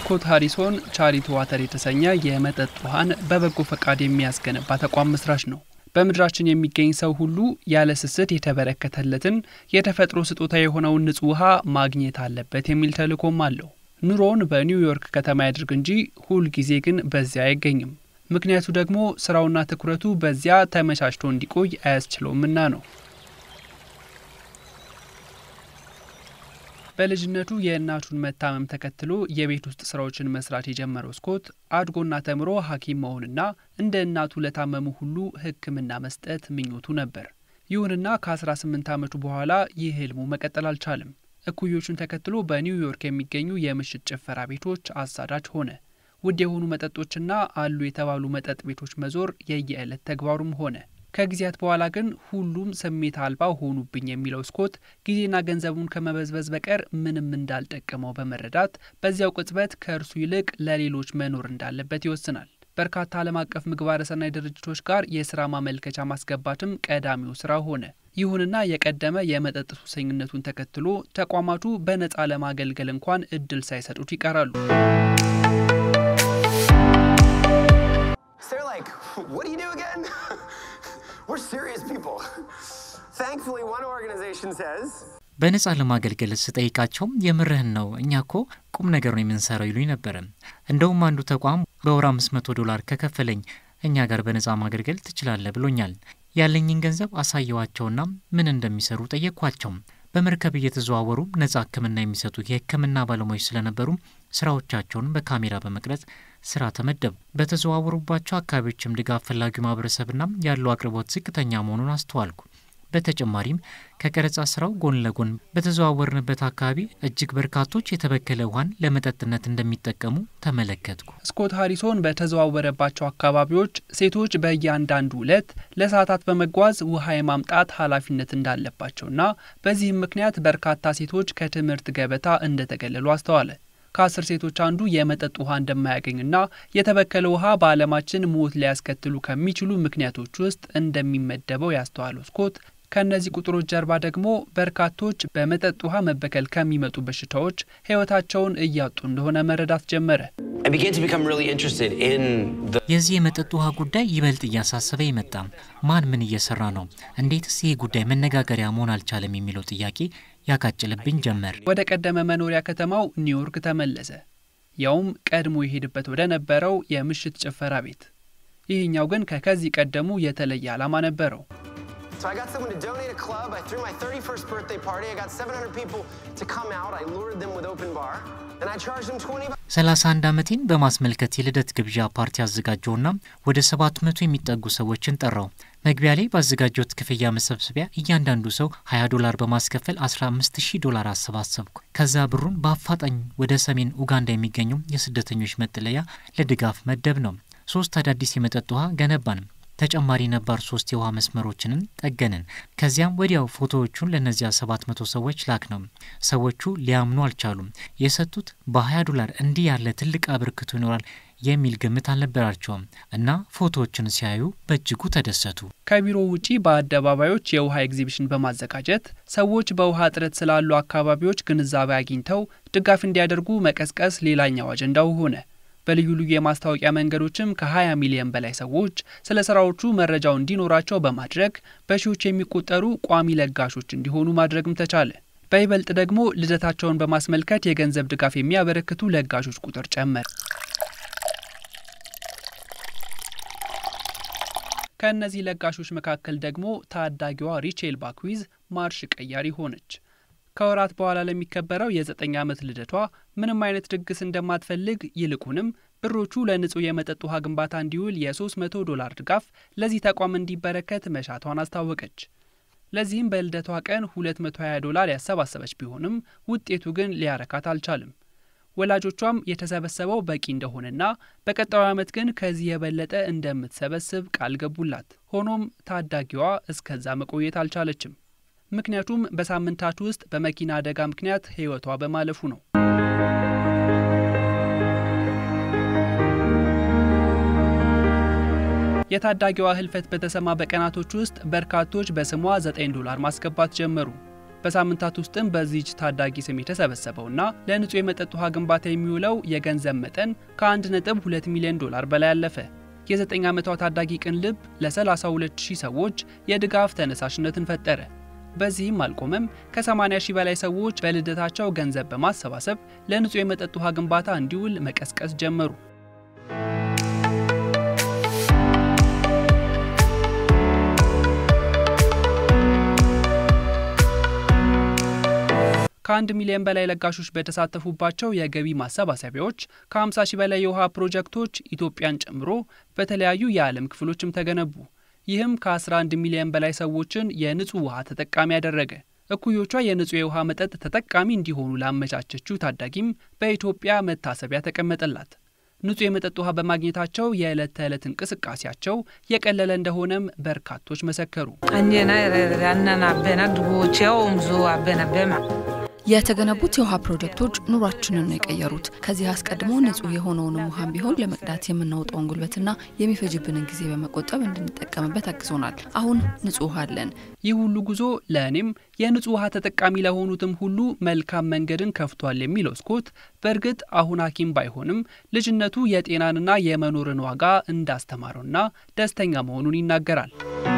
ስኮት ሃሪሶን ቻሪቲ ዋተር የተሰኘ የመጠጥ ውሃን በበጎ ፈቃድ የሚያስገነባ ተቋም መስራች ነው። በምድራችን የሚገኝ ሰው ሁሉ ያለ ስስት የተበረከተለትን የተፈጥሮ ስጦታ የሆነውን ንጹህ ውሃ ማግኘት አለበት የሚል ተልዕኮም አለው። ኑሮውን በኒውዮርክ ከተማ ያድርግ እንጂ ሁል ጊዜ ግን በዚያ አይገኝም። ምክንያቱ ደግሞ ስራውና ትኩረቱ በዚያ ተመቻችቶ እንዲቆይ አያስችለውምና ነው። በልጅነቱ የእናቱን መታመም ተከትሎ የቤት ውስጥ ስራዎችን መስራት የጀመረው ስኮት አድጎና ተምሮ ሐኪም መሆንና እንደ እናቱ ለታመሙ ሁሉ ሕክምና መስጠት ምኞቱ ነበር። ይሁንና ከ18 ዓመቱ በኋላ ይህ ህልሙ መቀጠል አልቻለም። እኩዮቹን ተከትሎ በኒውዮርክ የሚገኙ የምሽት ጭፈራ ቤቶች አሳዳጅ ሆነ። ውድ የሆኑ መጠጦችና አሉ የተባሉ መጠጥ ቤቶች መዞር የየዕለት ተግባሩም ሆነ። ከጊዜያት በኋላ ግን ሁሉም ስሜት አልባ ሆኑብኝ የሚለው ስኮት ጊዜና ገንዘቡን ከመበዝበዝ በቀር ምንም እንዳልጠቀመው በመረዳት በዚያው ቅጽበት ከእርሱ ይልቅ ለሌሎች መኖር እንዳለበት ይወስናል። በርካታ ዓለም አቀፍ ምግባረ ሰናይ ድርጅቶች ጋር የስራ ማመልከቻ ማስገባትም ቀዳሚው ስራ ሆነ። ይሁንና የቀደመ የመጠጥ ሱሰኝነቱን ተከትሎ ተቋማቱ በነፃ ለማገልገል እንኳን እድል ሳይሰጡት ይቀራሉ። What do you do again? We're serious people. Thankfully, one organization says በነጻ ለማገልገል ስጠይቃቸው የምርህን ነው እኛ ኮ ቁም ነገር ነው የምንሰራው ይሉኝ ነበረ። እንደውም አንዱ ተቋም በወር አምስት መቶ ዶላር ከከፈለኝ እኛ ጋር በነጻ ማገልገል ትችላለህ ብሎኛል። ያለኝን ገንዘብ አሳየዋቸውና ምን እንደሚሰሩ ጠየቅኳቸው። በመርከብ እየተዘዋወሩ ነጻ ሕክምና የሚሰጡ የሕክምና ባለሙያዎች ስለነበሩ ስራዎቻቸውን በካሜራ በመቅረጽ ስራ ተመደቡ። በተዘዋወሩባቸው አካባቢዎችም ድጋፍ ፈላጊው ማህበረሰብና ያለው አቅርቦት ዝቅተኛ መሆኑን አስተዋልኩ። በተጨማሪም ከቀረጻ ስራው ጎን ለጎን በተዘዋወርንበት አካባቢ እጅግ በርካቶች የተበከለ ውሃን ለመጠጥነት እንደሚጠቀሙ ተመለከትኩ። ስኮት ሃሪሶን በተዘዋወረባቸው አካባቢዎች ሴቶች በእያንዳንዱ ዕለት ለሰዓታት በመጓዝ ውሃ የማምጣት ኃላፊነት እንዳለባቸውና በዚህም ምክንያት በርካታ ሴቶች ከትምህርት ገበታ እንደተገለሉ አስተዋለ። ከአስር ሴቶች አንዱ የመጠጥ ውሃ እንደማያገኝና የተበከለ ውሃ በዓለማችን ሞት ሊያስከትሉ ከሚችሉ ምክንያቶች ውስጥ እንደሚመደበው ያስተዋለው ስኮት ከእነዚህ ቁጥሮች ጀርባ ደግሞ በርካቶች በመጠጥ ውሃ መበከል ከሚመጡ በሽታዎች ሕይወታቸውን እያጡ እንደሆነ መረዳት ጀመረ። የዚህ የመጠጥ ውሃ ጉዳይ ይበልጥ እያሳሰበ ይመጣ። ማን ምን እየሰራ ነው? እንዴትስ ይህ ጉዳይ መነጋገሪያ መሆን አልቻለም? የሚለው ጥያቄ ያቃጭልብኝ ጀመር። ወደ ቀደመ መኖሪያ ከተማው ኒውዮርክ ተመለሰ። ያውም ቀድሞ የሄድበት ወደ ነበረው የምሽት ጭፈራ ቤት። ይህኛው ግን ከከዚህ ቀደሙ የተለየ ዓላማ ነበረው። So I got someone to donate a club. I threw my 31st birthday party. I got 700 people to come out. I lured them with open bar. And I charged them 20 bucks. 31 ዓመቴን በማስመልከት የልደት ግብዣ ፓርቲ አዘጋጀውና ወደ 700 የሚጠጉ ሰዎችን ጠራው። መግቢያ ላይ ባዘጋጀሁት ክፍያ መሰብሰቢያ እያንዳንዱ ሰው 20 ዶላር በማስከፈል 15000 ዶላር አሰባሰብኩ። ከዛ ብሩን በአፋጣኝ ወደ ሰሜን ኡጋንዳ የሚገኘው የስደተኞች መጠለያ ለድጋፍ መደብ ነው። ሶስት አዳዲስ የመጠጥ ውሃ ገነባን። ተጨማሪ ነባር ሶስት የውሃ መስመሮችንን ጠገንን። ከዚያም ወዲያው ፎቶዎቹን ለእነዚያ ሰባት መቶ ሰዎች ላክ ነው። ሰዎቹ ሊያምኑ አልቻሉም። የሰጡት በ20 ዶላር እንዲህ ያለ ትልቅ አበርክቶ ይኖራል የሚል ግምት አልነበራቸውም እና ፎቶዎችን ሲያዩ በእጅጉ ተደሰቱ። ከቢሮው ውጪ በአደባባዮች የውሃ ኤግዚቢሽን በማዘጋጀት ሰዎች በውሃ እጥረት ስላሉ አካባቢዎች ግንዛቤ አግኝተው ድጋፍ እንዲያደርጉ መቀስቀስ ሌላኛው አጀንዳው ሆነ። በልዩ ልዩ የማስታወቂያ መንገዶችም ከ20 ሚሊዮን በላይ ሰዎች ስለ ስራዎቹ መረጃው እንዲኖራቸው በማድረግ በሺዎች የሚቆጠሩ ቋሚ ለጋሾች እንዲሆኑ ማድረግም ተቻለ። በይበልጥ ደግሞ ልደታቸውን በማስመልከት የገንዘብ ድጋፍ የሚያበረክቱ ለጋሾች ቁጥር ጨመረ። ከእነዚህ ለጋሾች መካከል ደግሞ ታዳጊዋ ሪቼል ባክዊዝ ማርሽ ቀያሪ ሆነች። ከወራት በኋላ ለሚከበረው የዘጠኝ ዓመት ልደቷ ምንም አይነት ድግስ እንደማትፈልግ ይልቁንም ብሮቹ ለንጹህ የመጠጥ ውሃ ግንባታ እንዲውል የ300 ዶላር ድጋፍ ለዚህ ተቋም እንዲበረከት መሻቷን አስታወቀች። ለዚህም በልደቷ ቀን 220 ዶላር ያሰባሰበች ቢሆንም ውጤቱ ግን ሊያረካት አልቻልም። ወላጆቿም የተሰበሰበው በቂ እንደሆነና በቀጣዩ ዓመት ግን ከዚህ የበለጠ እንደምትሰበስብ ቃል ገቡላት። ሆኖም ታዳጊዋ እስከዛ መቆየት አልቻለችም። ምክንያቱም በሳምንታት ውስጥ በመኪና አደጋ ምክንያት ሕይወቷ በማለፉ ነው። የታዳጊዋ ህልፈት በተሰማ በቀናቶች ውስጥ በርካቶች በስሟ 9 ዶላር ማስገባት ጀመሩ። በሳምንታት ውስጥም በዚች ታዳጊ ስም የተሰበሰበውና ለንጹህ የመጠጥ ውሃ ግንባታ የሚውለው የገንዘብ መጠን ከ1.2 ሚሊዮን ዶላር በላይ አለፈ። የ9 ዓመቷ ታዳጊ ቅን ልብ ለ32000 ሰዎች የድጋፍ ተነሳሽነትን ፈጠረ። በዚህም አልቆመም። ከ80 ሺህ በላይ ሰዎች በልደታቸው ገንዘብ በማሰባሰብ ለንጹህ የመጠጥ ውሃ ግንባታ እንዲውል መቀስቀስ ጀመሩ። ከአንድ ሚሊዮን በላይ ለጋሾች በተሳተፉባቸው የገቢ ማሰባሰቢያዎች ከ50 ሺህ በላይ የውሃ ፕሮጀክቶች ኢትዮጵያን ጨምሮ በተለያዩ የዓለም ክፍሎችም ተገነቡ። ይህም ከ11 ሚሊዮን በላይ ሰዎችን የንጹህ ውሃ ተጠቃሚ ያደረገ። እኩዮቿ የንጹህ የውሃ መጠጥ ተጠቃሚ እንዲሆኑ ላመቻቸችው ታዳጊም በኢትዮጵያ መታሰቢያ ተቀመጠላት። ንጹህ የመጠጥ ውሃ በማግኘታቸው የዕለት ተዕለት እንቅስቃሴያቸው የቀለለ እንደሆነም በርካቶች መሰከሩ። የተገነቡት የውሃ ፕሮጀክቶች ኑሯችንን ነው የቀየሩት። ከዚህ አስቀድሞ ንጹህ የሆነውንም ውሃን ቢሆን ለመቅዳት የምናወጣውን ጉልበትና የሚፈጅብንን ጊዜ በመቆጠብ እንድንጠቀምበት አግዞናል። አሁን ንጹህ ውሃ አለን። ይህ ሁሉ ጉዞ ለእኔም የንጹህ ውሃ ተጠቃሚ ለሆኑትም ሁሉ መልካም መንገድን ከፍቷል የሚለው ስኮት በእርግጥ አሁን ሐኪም ባይሆንም ልጅነቱ የጤናንና የመኖርን ዋጋ እንዳስተማረውና ደስተኛ መሆኑን ይናገራል።